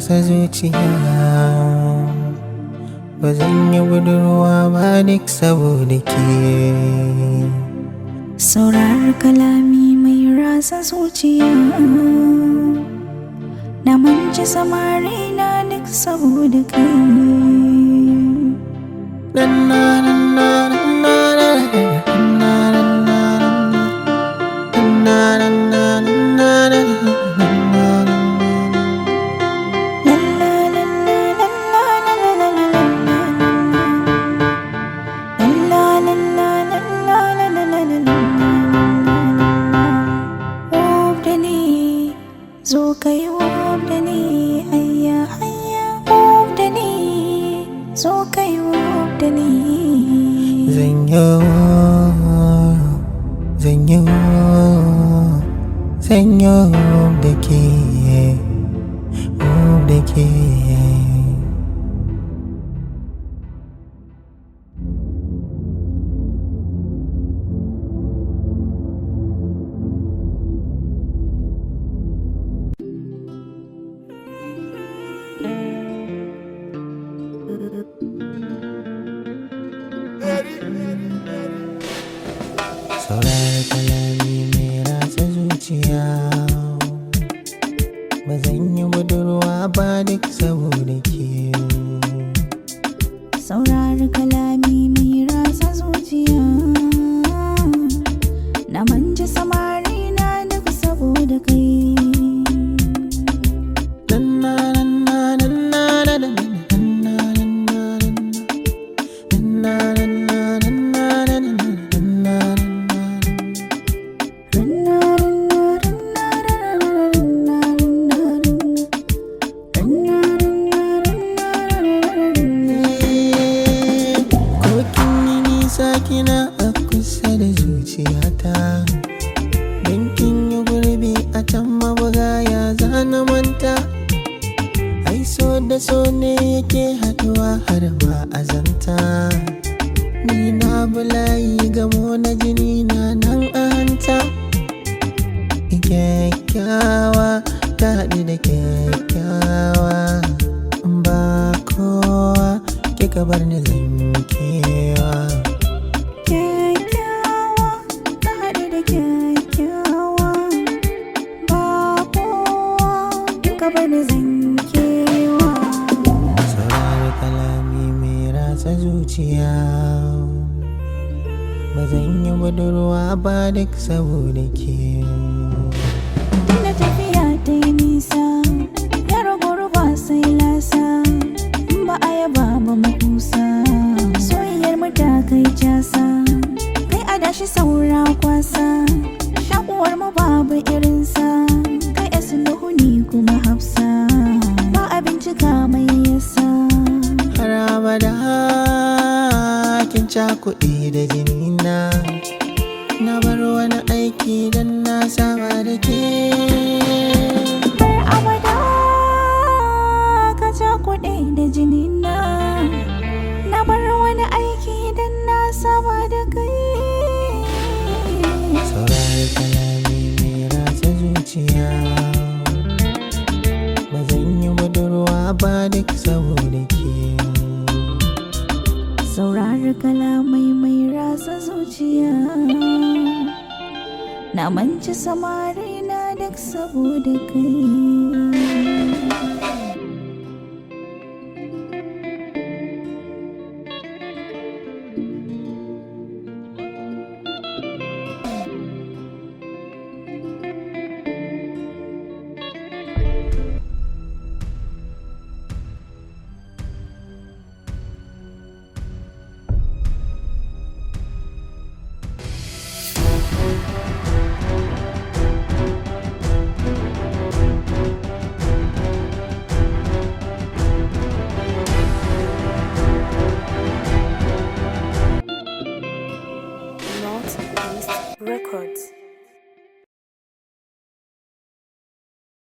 rasa zuciya ba zan yi budurwa ba duk saboda ke Saurar kalami mai rasa zuciya Na manci samari na duk saboda kai La la la la la la la la la la la. La la la la la la la la la la. Wob da ni, zo ka yi wob da ni, hayya hayya wob da ni, zo ka yi wob da ni. Zanyo, zanyo, zanyo da ke, da ke. Saurara kalami mai ratsa zuciya Ba zan yi budurwa ba duk saboda ke Saurari kalami mai rasa zuciya Na manja samari na duk saboda kai Kokin yi nisa kina a kusa da zuciyata Don kin yi gurbi a can mabuga ya zana manta Ai so da so ne yake haduwa har ma azanta Ni na bulayi gamo na jini na nan a hanta Kyakkyawa ta haɗu da kyakkyawa Ba kowa kika bar ni zankewa Kyakkyawa ta haɗu da kyakkyawa Ba kowa in ka bani zankewa Saurari kalami mai ratsa zuciya Ba zan yi budurwa ba duk saboda ke Tunda tafiya ta yi nisa Ya ragu ba sai lasa In ba a yaba ba makusa Soyayyar mu ta kai casa Kai a dashi saura kwasa Shakuwar mu babu irinsa Kai asuluhu ni kuma hafsa Ba a bincika mai yasa Har abada kin cakuɗe da jinina Na bar wani aiki don na saba da ke Har abada ka ja kuɗi da jinina Na bar wani aiki don na saba da kai Saurari kalami mai ratsa zuciya Ba zan yi budurwa ba duk saboda ke Saurari kalamai mai rasa zuciya Na manci samari na duk saboda kai